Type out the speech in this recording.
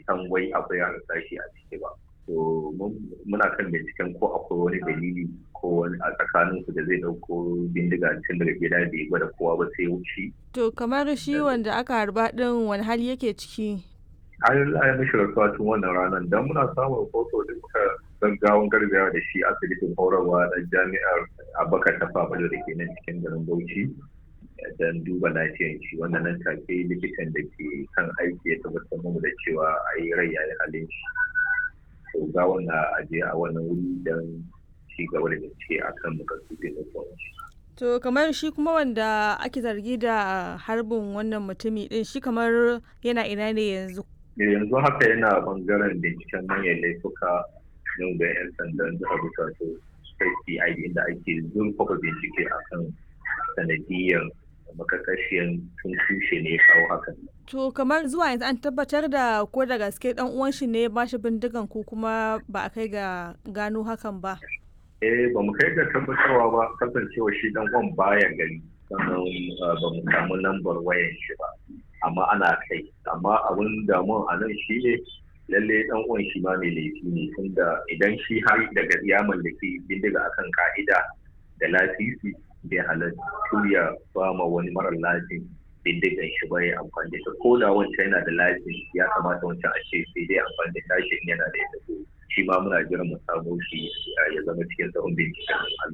san wai akwai harsashi a ciki ba to muna kan binciken ko akwai wani dalili ko wani a tsakanin su da zai dauko bindiga tun daga gida bai gwada kowa ba sai wuce to kamar shi wanda aka harba din wani hali yake ciki an yi mishi rasuwa tun wannan ranar don muna samun rahoto da muka gaggawan gargawa da shi asibitin horarwa na jami'ar abakar ta fabalo da ke nan cikin garin bauchi don duba lafiyar shi wannan nan take likitan da ke kan aiki ya tabbatar mu da cewa a yi rai yayi halin shi to ga wannan aje a wannan wuri don ci gaba da bincike akan makasudin da shi To kamar shi kuma wanda ake zargi da harbin wannan mutumi din shi kamar yana ina ne yanzu? yanzu haka yana bangaren binciken manyan laifuka yau da 'yan sandan jihar Bukatu State CID inda ake zurfafa bincike akan sanadiyar makakashiyan tun tushe ne kawo hakan. To kamar zuwa yanzu an tabbatar da ko da gaske dan uwan shi ne ba shi bindigan ko kuma ba a kai ga gano hakan ba. Eh ba mu kai ga tabbatarwa ba kasancewa shi dan uwan baya gari sannan ba mu samu lambar wayan shi ba. amma ana kai amma abin damuwa a nan shi ne lalle dan uwan shi ma mai laifi ne tunda idan shi har daga ya mallaki bindiga akan ka'ida da lasisi bai halattu ya ba ma wani marar lasin bindigan shi ba ya amfani da ko da wancan yana da lasin ya kamata wancan a ce sai dai amfani da tashin yana da ita shi ma muna jiran mu samu shi ya zama cikin tsawon binciken